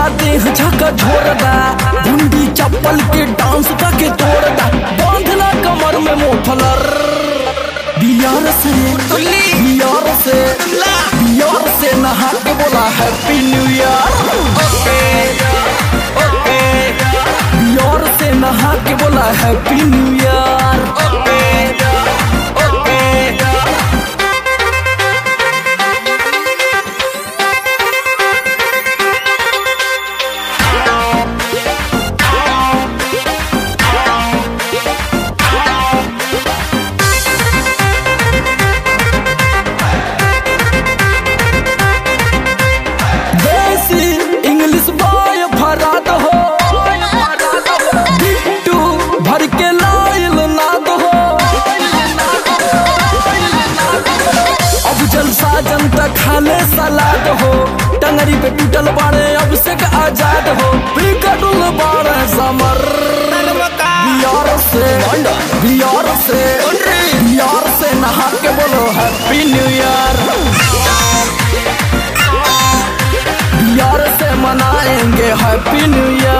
देह झका झोरदा गुंडी चप्पल के डांस के तोड़दा बांधना कमर में मोफलर बियार से बियार से बियार से नहा के बोला हैप्पी न्यू ईयर बियार से नहा के बोला हैप्पी न्यू ईयर देसी इंग्लिश बॉय भरात हो बिट्टू भर के लाइल नाद हो अब जलसा जनता खाले सलाद हो टंगरी पे टूटल बाड़े अब से आजाद हो बिगड़ल बाड़े समर बियार से बियार से बियार से नहा के बोलो हैप्पी न्यू ईयर बियार से मनाएंगे हैप्पी न्यू ईयर